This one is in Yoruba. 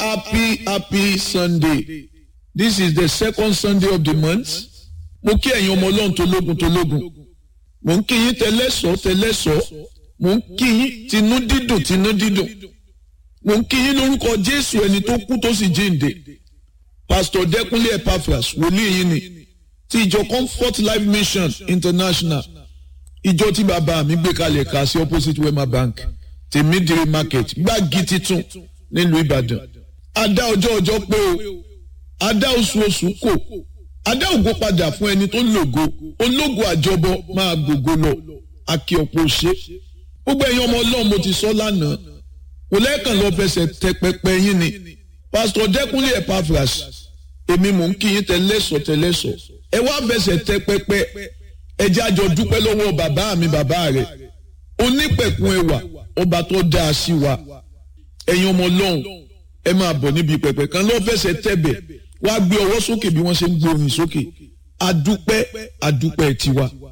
happy happy sunday this is the second sunday of the month mo kí ẹ̀yin ọmọ ọlọ́run tó lógun tó lógun mo ń kí yín tẹlẹ́sọ̀ tẹlẹ́sọ̀ mo ń kí yín tinú dídùn tinú dídùn mo ń kí yín lórúkọ jésù ẹni tó kú tó sì jíǹde pastor dẹkúnlé epaphras wòlíì yín ni ti ìjọ comfort life mission international ìjọ tí bàbá mi gbé kalẹ̀ ká sí opposite wema bank tèmídìrí market gbági titun nílùú ìbàdàn adá ọjọ́ ọjọ́ pé o adá oṣù oṣù kò adá ògo padà fún ẹni tó lògo ológo àjọbọ máa gbògo lọ akí ọ̀pọ̀ ṣe gbogbo ẹ̀yin ọmọ ọlọ́run mo ti sọ lánàá kò lẹ́ẹ̀kan lọ fẹsẹ̀ tẹ pẹpẹ yín ni pásítọ̀ dẹ́kunlé epaphras èmi mò ń kí yín tẹlẹ́sọ̀ tẹlẹ́sọ̀ ẹ wá fẹsẹ̀ tẹ pẹpẹ ẹ jẹ́ àjọ dúpẹ́ lọ́wọ́ bàbá mi bàbá rẹ̀ onípẹ̀kun ẹwà ọba tó dáa sí wa ẹ̀yin ọmọ ọlọ́run ẹ máa bọ̀ níbi pẹpẹ kan lọ́ fẹsẹ̀ tẹ̀bẹ̀ wá gbé ọwọ́ sókè bí wọ́n ṣe ń gbé orin sókè adúpẹ́ adúpẹ́ tiwa